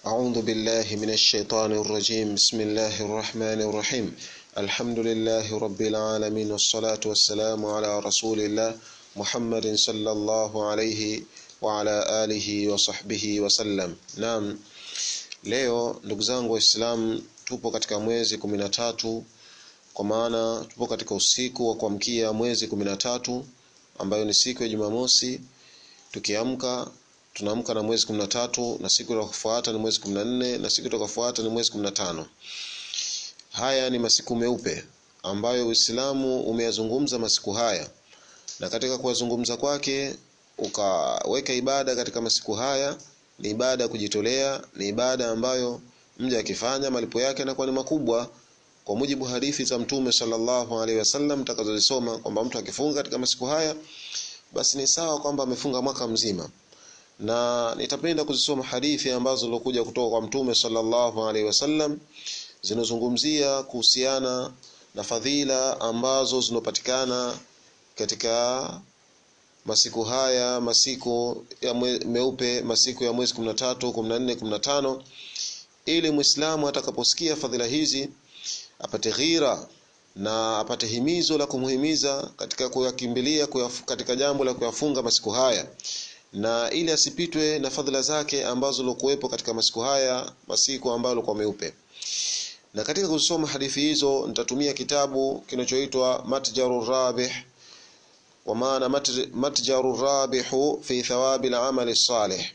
أعوذ بالله من الشيطان الرجيم بسم الله الرحمن الرحيم الحمد لله رب العالمين والصلاة والسلام على رسول الله محمد صلى الله عليه وعلى آله وصحبه وسلم نعم leo ndugu zangu waislamu tupo katika mwezi kumi na tatu kwa maana tupo katika usiku wa kuamkia mwezi kumi na tatu ambayo ni siku ya jumamosi tukiamka tunaamka na mwezi kumi na tatu na siku itakayofuata ni mwezi kumi na nne na siku itakayofuata ni mwezi kumi na tano haya ni masiku meupe ambayo uislamu umeyazungumza masiku haya na katika kuyazungumza kwake ukaweka ibada katika masiku haya ni ibada ya kujitolea ni ibada ambayo mja akifanya malipo yake yanakuwa ni makubwa kwa mujibu hadithi za mtume sallallahu alaihi wasallam tutakazozisoma kwamba mtu akifunga katika masiku haya basi ni sawa kwamba amefunga mwaka mzima na nitapenda kuzisoma hadithi ambazo zilokuja kutoka kwa mtume sallallahu alaihi wasallam zinazungumzia kuhusiana na fadhila ambazo zinopatikana katika masiku haya masiku ya mwe, meupe masiku ya mwezi 13 14 15 ili muislamu atakaposikia fadhila hizi apate ghira na apate himizo la kumhimiza katika kuyakimbilia katika jambo la kuyafunga masiku haya na ili asipitwe na fadhila zake ambazo lokuwepo katika masiku haya masiku ambayo kwa meupe na katika kusoma hadithi hizo nitatumia kitabu kinachoitwa Matjarur Rabih wa maana Matjarur Rabihu fi thawabi al-amali salih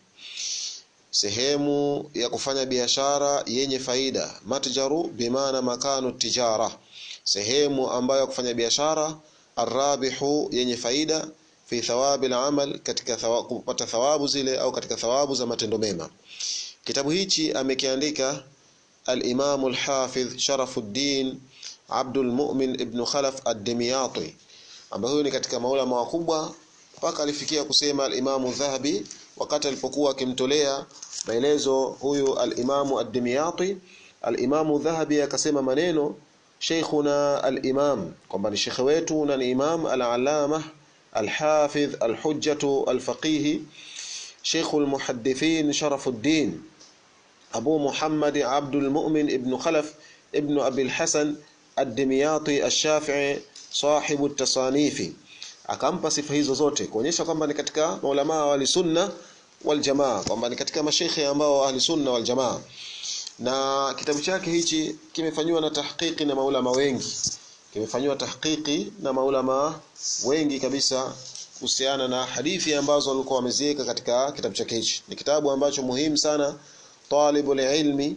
sehemu ya kufanya biashara yenye faida matjaru bimaana makanu tijara sehemu ambayo kufanya biashara arabihu yenye faida fi thawabi al-amal katika thawabu, kupata thawabu zile au katika thawabu za matendo mema kitabu hichi amekiandika al-Imam al-Hafidh Sharafuddin Abdul Mu'min ibn Khalaf ad-Dimyati ambaye huyu ni katika maulama wakubwa mpaka alifikia kusema al-Imam Dhahabi wakati alipokuwa akimtolea maelezo huyu al-Imam ad-Dimyati al-Imam Dhahabi akasema maneno Sheikhuna al-Imam kwamba ni shekhe wetu na ni Imam al-Allamah الحافظ الحجة الفقيه شيخ المحدثين شرف الدين أبو محمد عبد المؤمن ابن خلف ابن أبي الحسن الدمياطي الشافعي صاحب التصانيف akampa sifa hizo zote kuonyesha kwamba ni katika maulama wa sunna wal jamaa kwamba ni katika mashekhe ambao ahli sunna wal jamaa na kitabu chake hichi kimefanywa na tahqiqi na maulama wengi kimefanywa tahqiqi na maulama wengi kabisa kuhusiana na hadithi ambazo walikuwa wameziweka katika kitabu chake hichi ni kitabu ambacho muhimu sana talibul ilmi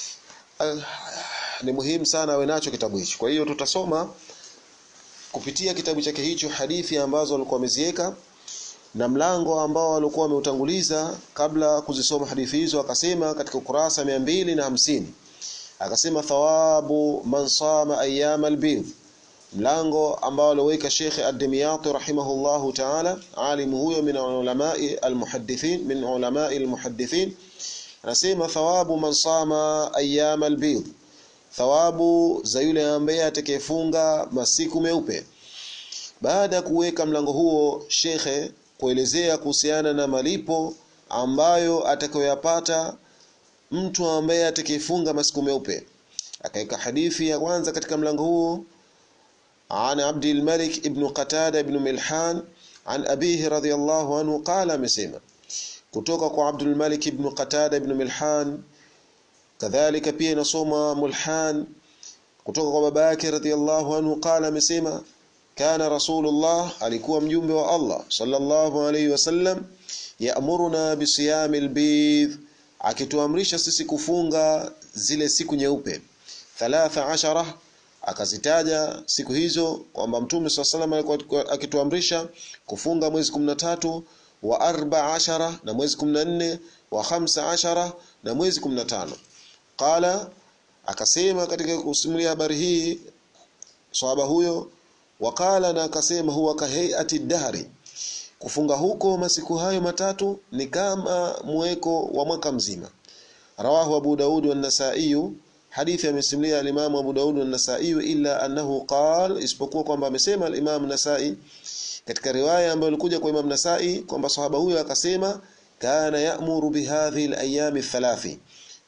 ni muhimu sana awe nacho kitabu hichi kwa hiyo tutasoma kupitia kitabu chake hicho hadithi ambazo walikuwa wameziweka na mlango ambao walikuwa wameutanguliza kabla kuzisoma hadithi hizo akasema katika ukurasa mia mbili na hamsini akasema thawabu man sama ayyam albid mlango ambao aliweka Sheikh Ad-Dimyati rahimahullahu ta'ala alimu huyo min ulamai almuhaddithin min ulamai almuhaddithin anasema thawabu man sama ayyam albid thawabu za yule ambaye atakayefunga masiku meupe baada ya kuweka mlango huo shekhe kuelezea kuhusiana na malipo ambayo atakayoyapata mtu ambaye atakayefunga masiku meupe akaweka hadithi ya kwanza katika mlango huo عن عبد الملك ابن قتادة ابن ملحان عن أبيه رضي الله عنه قال مسيما kutoka kwa Abdul Malik ibn Qatada ibn Milhan kadhalika pia inasoma Mulhan kutoka kwa baba yake radhiyallahu anhu qala amesema kana rasulullah alikuwa mjumbe wa Allah sallallahu alayhi wasallam ya'muruna bisiyami albidh akituamrisha sisi kufunga zile siku nyeupe 13 akazitaja siku hizo kwamba mtume swalla alikuwa akituamrisha kufunga mwezi 13 wa 14 na mwezi 14 wa 15 na mwezi 15 qala akasema katika kusimulia habari hii sahaba huyo wakala na akasema huwa kahayati dahri kufunga huko masiku hayo matatu ni kama mweko wa mwaka mzima rawahu abu daud wa nasai hadithi amesimulia al-Imam Abu Daud na Nasa'i illa annahu qala isipokuwa kwamba amesema al-Imam Nasa'i katika riwaya ambayo ilikuja kwa Imam Nasa'i kwamba sahaba huyo akasema kana ya'muru bihadhihi al-ayami thalathi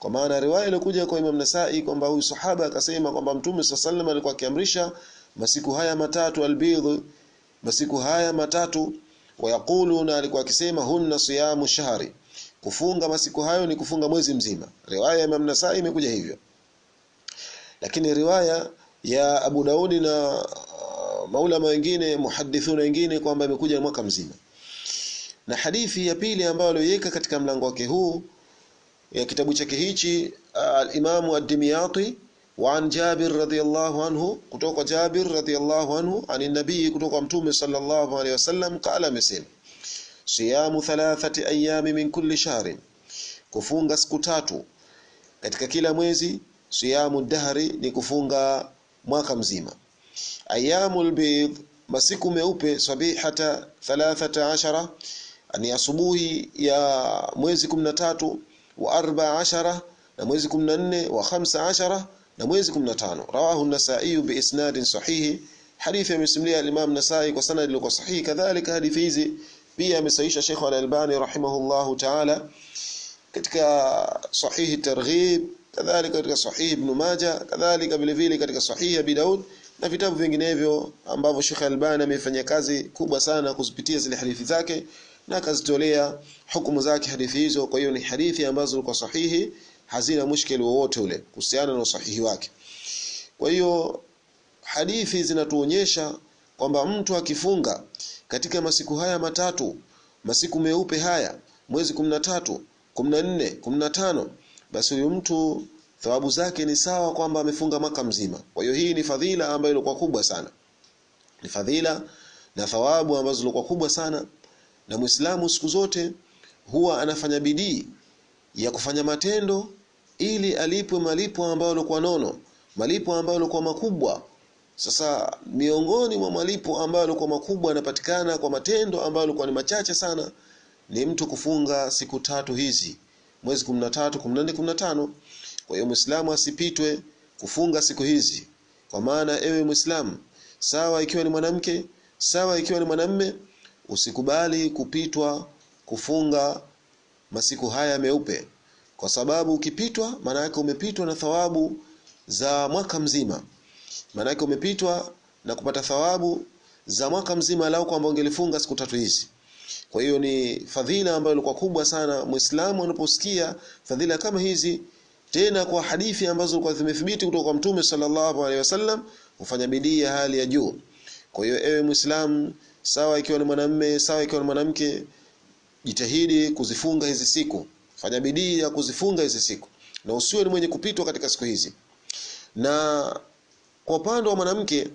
kwa maana riwaya iliyokuja kwa Imam Nasai kwamba huyu sahaba akasema kwamba Mtume SAW alikuwa akiamrisha masiku haya matatu albidh masiku haya matatu wayaquluna alikuwa akisema hunna siyamu shahri kufunga masiku hayo ni kufunga mwezi mzima riwaya ya Imam Nasai imekuja hivyo lakini riwaya ya Abu Daudi na uh, maulama wengine muhadithuna wengine kwamba imekuja mwaka mzima na hadithi ya pili ambayo aliweka katika mlango wake huu ya kitabu chake hichi al-Imam ad-Dimyati wa an Jabir radhiyallahu anhu kutoka Jabir radhiyallahu anhu ani nabii kutoka mtume sallallahu alayhi wasallam qala amesema siyamu thalathati ayami min kulli shahrin kufunga siku tatu katika kila mwezi siyamu dahri ni kufunga mwaka mzima ayamul bid masiku meupe sabihata 13 ni asubuhi ya mwezi 13 wa 14 na mwezi 14 wa 15 na mwezi 15 rawahu an-nasa'i bi isnadin sahihi hadithi imesimulia al-imam nasai kwa sanad iliyo sahihi kadhalika hadithi hizi pia amesahisha Sheikh al-Albani rahimahullahu ta'ala katika sahihi targhib kadhalika katika sahihi ibn Majah kadhalika vile vile katika sahihi Abi Daud na vitabu vinginevyo ambavyo Sheikh Albani amefanya kazi kubwa sana kuzipitia zile hadithi zake na akazitolea hukumu zake hadithi hizo kwa hiyo ni hadithi ambazo zilikuwa sahihi hazina mushkeli wowote ule kuhusiana na usahihi wake kwa hiyo hadithi zinatuonyesha kwamba mtu akifunga katika masiku haya matatu masiku meupe haya mwezi 13 14 15 basi huyu mtu thawabu zake ni sawa kwamba amefunga mwaka mzima kwa hiyo hii ni fadhila ambayo ilikuwa kubwa sana ni fadhila na thawabu ambazo zilikuwa kubwa sana na Muislamu siku zote huwa anafanya bidii ya kufanya matendo ili alipwe malipo ambayo yalikuwa nono malipo ambayo yalikuwa makubwa sasa miongoni mwa malipo ambayo yalikuwa makubwa yanapatikana kwa matendo ambayo yalikuwa ni machache sana ni mtu kufunga siku tatu hizi mwezi 13 14 15 kwa hiyo Muislamu asipitwe kufunga siku hizi kwa maana ewe Muislamu sawa ikiwa ni mwanamke sawa ikiwa ni mwanamme usikubali kupitwa kufunga masiku haya meupe kwa sababu ukipitwa maana yake umepitwa na thawabu za mwaka mzima maana yake umepitwa na kupata thawabu za mwaka mzima lao kwamba ungelifunga siku tatu hizi kwa hiyo ni fadhila ambayo ilikuwa kubwa sana muislamu anaposikia fadhila kama hizi tena kwa hadithi ambazo zilikuwa zimethibiti kutoka kwa mtume sallallahu alaihi wasallam hufanya bidii ya hali ya juu kwa hiyo ewe muislamu sawa ikiwa ni mwanamume sawa ikiwa ni mwanamke jitahidi kuzifunga hizi siku fanya bidii ya kuzifunga hizi siku na usiwe ni mwenye kupitwa katika siku hizi na kwa upande wa mwanamke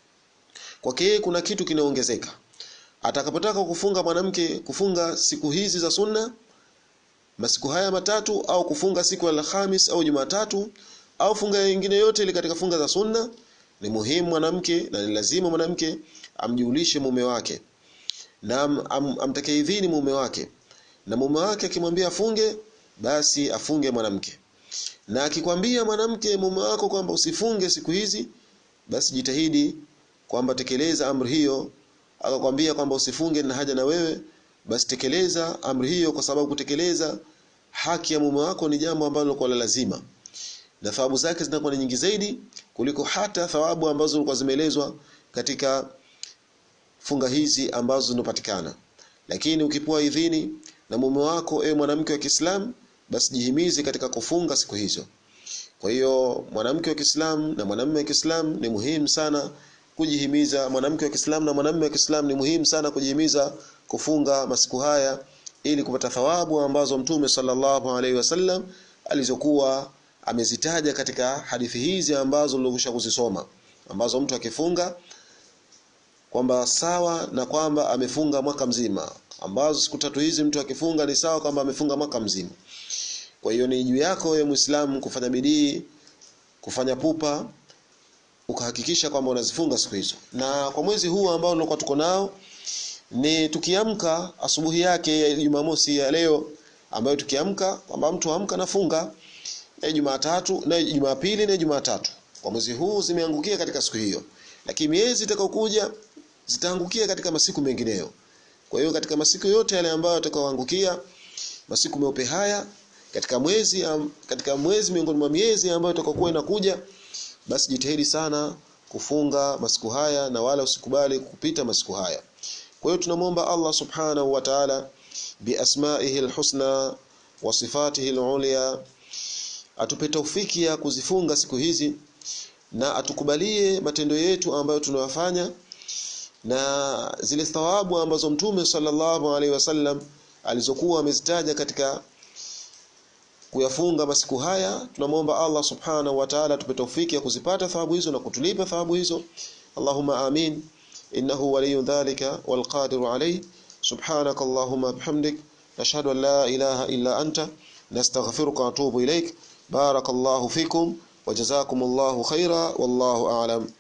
kwake kuna kitu kinaongezeka atakapotaka kufunga mwanamke kufunga siku hizi za sunna masiku haya matatu au kufunga siku ya Alhamis au Jumatatu au funga nyingine yote ile katika funga za sunna ni muhimu mwanamke na ni lazima mwanamke amjulishe mume wake na am, am, amtake idhini mume wake na mume wake akimwambia afunge basi afunge mwanamke na akikwambia mwanamke mume wako kwamba usifunge siku hizi basi jitahidi kwamba tekeleza amri hiyo akakwambia kwamba usifunge na haja na wewe basi tekeleza amri hiyo kwa sababu kutekeleza haki ya mume wako ni jambo ambalo kwa lazima na thawabu zake zinakuwa ni nyingi zaidi kuliko hata thawabu ambazo zilikuwa zimeelezwa katika funga hizi ambazo zinapatikana lakini ukipewa idhini na mume wako ewe mwanamke wa Kiislamu basi jihimize katika kufunga siku hizo kwa hiyo mwanamke wa Kiislamu na mwanamume wa Kiislamu ni muhimu sana kujihimiza mwanamke wa Kiislamu na mwanamume wa Kiislamu ni muhimu sana kujihimiza kufunga masiku haya ili kupata thawabu ambazo Mtume sallallahu alaihi wasallam alizokuwa amezitaja katika hadithi hizi ambazo nilikwisha kuzisoma ambazo mtu akifunga kwamba sawa na kwamba amefunga mwaka mzima ambazo siku tatu hizi mtu akifunga ni sawa kwamba amefunga mwaka mzima kwa hiyo ni juu yako wewe Muislamu kufanya bidii kufanya pupa ukahakikisha kwamba unazifunga siku hizo na kwa mwezi huu ambao tulikuwa tuko nao ni tukiamka asubuhi yake ya Jumamosi ya leo ambayo tukiamka kwamba mtu amka nafunga na Jumatatu na Jumapili na Jumatatu kwa mwezi huu zimeangukia katika siku hiyo lakini miezi itakayokuja zitaangukia katika masiku mengineyo kwa hiyo katika masiku yote yale ambayo yatakayoangukia masiku meupe haya katika mwezi katika mwezi miongoni mwa miezi ambayo itakokuwa inakuja basi jitahidi sana kufunga masiku haya na wala usikubali kupita masiku haya kwa hiyo tunamwomba Allah subhanahu wa ta'ala biasma'ihi alhusna wa sifatihi alulya atupe taufiki ya kuzifunga siku hizi na atukubalie matendo yetu ambayo tunayofanya na zile thawabu ambazo mtume sallallahu alaihi wasallam alizokuwa amezitaja katika kuyafunga masiku haya tunamwomba Allah subhanahu wa ta'ala atupe taufiki ya kuzipata thawabu hizo na kutulipa thawabu hizo Allahumma amin innahu waliyyu dhalika wal qadiru alayhi subhanaka allahumma bihamdik nashhadu an la ilaha illa anta nastaghfiruka wa atubu ilaik barakallahu fikum wa jazakumullahu khaira wallahu a'lam